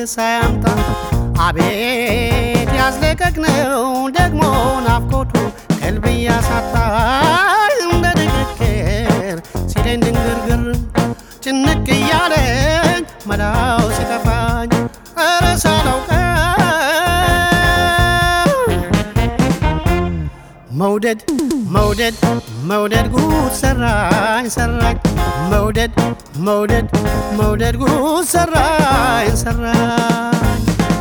ሲብስ አያምጣ አቤት ያዝለቀቅነው ደግሞ ናፍቆቱ ቀልብ እያሳጣኝ እንደ ንግግር ሲለኝ ድንግርግር ጭንቅ እያለኝ መላው ሲጠፋኝ ኧረ ሳላውቀው መውደድ መውደድ መውደድ ጉድ ሰራኝ ሰራኝ መውደድ መውደድ መውደድ ጉድ ሰራኝ ሰራኝ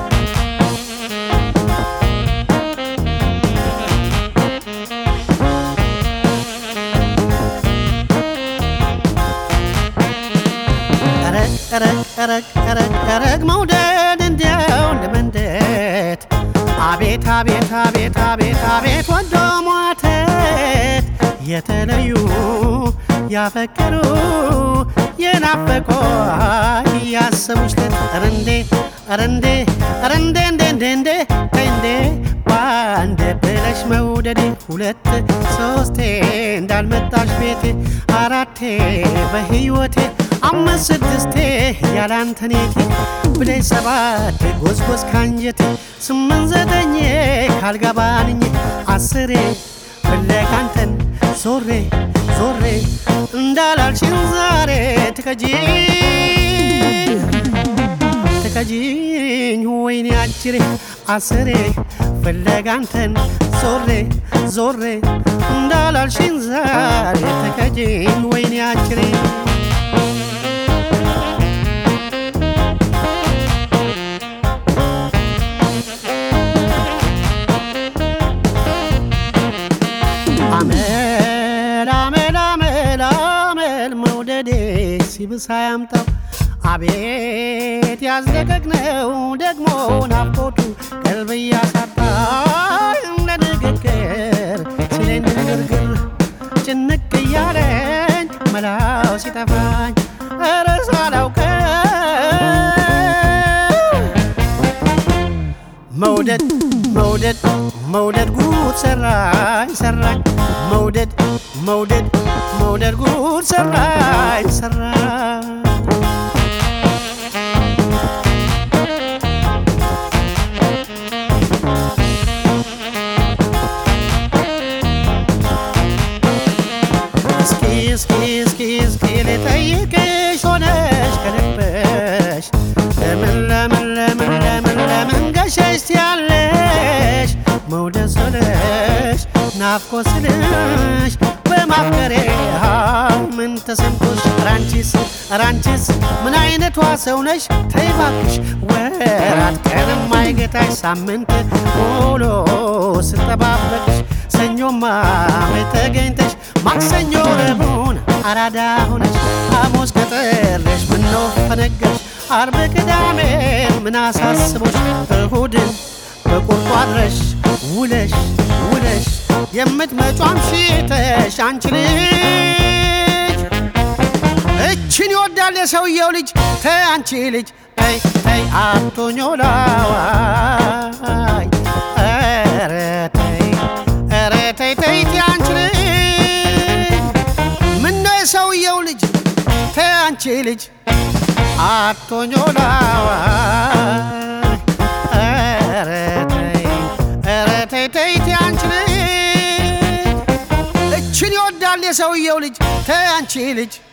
ረግ ረግ ረግ መውደድ እንዲያው ለመንደት አቤት አቤት አቤት አቤት አቤት ወዶ ሟተት የተለዩ ያፈቀሩ የናፈቆ ያሰቡች ለት ረንዴ ረንዴ ረንዴ እንዴ እንዴ እንዴ እንዴ ባንድ ብለሽ መውደዴ ሁለት ሶስቴ እንዳልመጣሽ ቤቴ አራቴ በህይወቴ አምስት ስድስቴ ያላንተኔቴ ብለሽ ሰባት ጎዝጎዝ ካንጀቴ ስምንት ዘጠኜ ካልገባንኝ አስሬ ፍለጋንተን ዞሬ ዞሬ እንዳላልሽን ዛሬ ትከጂ ትከጂኝ ወይኔ አጅሬ አስሬ ፍለጋንተን ዞሬ ዞሬ እንዳላልሽን ዛሬ ትከጂኝ ወይኔ አጅሬ አመል አመል አመል አመል መውደዴ ሲብስ አያምጣው አቤት ያዝለቀቅነው ደግሞ ናፍቆቱ ቀልብ እያሳጣኝ እንደ ንግግር ሲለኝ ንግግር ጭንቅ እያለኝ መላው ሲጠፋኝ ኧረ ሳላውቀው መውደድ መውደድ መውደድ ጉድ ሰራኝ ሰራኝ መውደድ መውደድ መውደድ ጉድ ሰራኝ ሰራኝ እስኪ እስኪ እስኪ እስኪ ልጠይቅሽ ሆነሽ ከልበሽ ለምን ለምን ለምን ለምን ለምን ገሸሽ ያለሽ መውደድ ስልሽ ናፍቆት ስልሽ በማፍቀሬ ምን ተሰምቶሽ ራንቺስ ራንቺስ ምን አይነቷ ሰው ነሽ ተይ እባክሽ ወራት ቀንም አይገታሽ ሳምንት ውሎ ስጠባበቅሽ ሰኞማ ተገኝተሽ ማክሰኞ ረቡን አራዳ ሆነሽ ሐሙስ ቀጠለሽ ምነው ፈነገሽ አርብ ቅዳሜን ምን አሳስቦሽ እሁድን በቁርጡ አድረሽ ውለሽ ውለሽ የምትመጯም ሽተሽ አንቺ ልጅ እችን ይወዳል የሰውየው ልጅ ተይ አንቺ ልጅ ተይ ተይ አቶኞላዋይ ኧረ ተይ ኧረ ተይ ተይ ተይ አንቺ ልጅ ምነው የሰውየው ልጅ ተይ አንቺ ልጅ አቶኞላዋይ ኧረ ተይ ኧረ ተይ ተይ ተይ አንቺ ልጅ እችን ይወዳል የሰውየው ልጅ ተይ አንቺ ልጅ